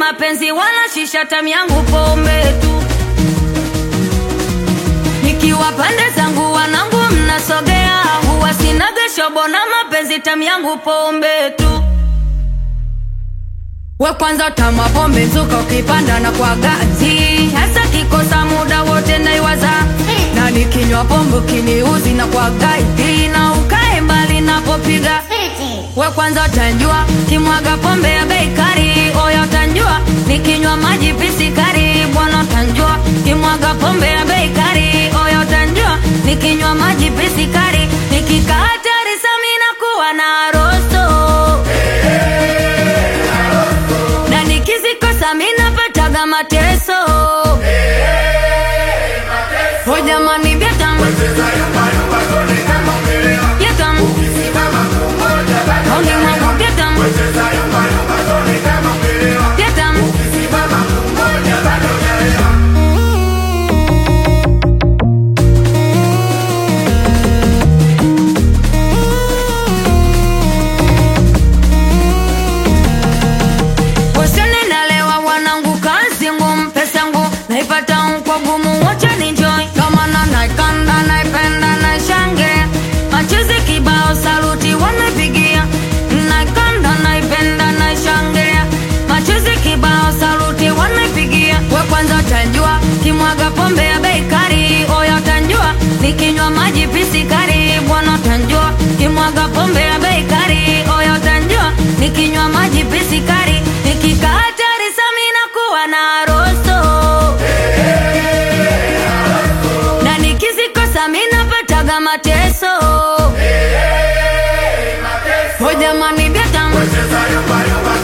mapenzi wala shisha tam yangu pombe tu nikiwa pande zangu wanangu mnasogea huwa sinaga shobo na mapenzi tam yangu pombe tu we kwanza tama pombe mzuka ukipanda na kwa gazi hasa kikosa muda wote naiwaza na nikinywa pombe kiniuzi na kwa gaidi na ukae mbali napopiga we kwanza utanjua kimwaga pombe ya bei kali oya utanjua nikinywa maji pisikari bwana utanjua kimwaga pombe ya bei kali oya utanjua nikinywa maji pisikari nikikaa hatari samina kuwa na rosto na nikizikosa minapataga mateso ho jamani vyetam vyetam auni mwangu vyetam vyetam Wasione nalewa wanangu kazi ngumu pesa ngu naipata kwa gumu wacha ninjoy kama na naikanda naipenda naishange machizi kibao saluti wanapigia naikanda naipenda naishangilia machizi kibao saluti wanapigia we kwanza utanjua kimwaga pombe ya bei kali oya utanjua nikinywa maji pisikari bwana utanjua kimwaga pombe ya bei kali oya utanjua nikinywa maji pisikari nikikaa hatari samina kuwa na rosto na nikizikosa minapataga mateso ho jamani vyetam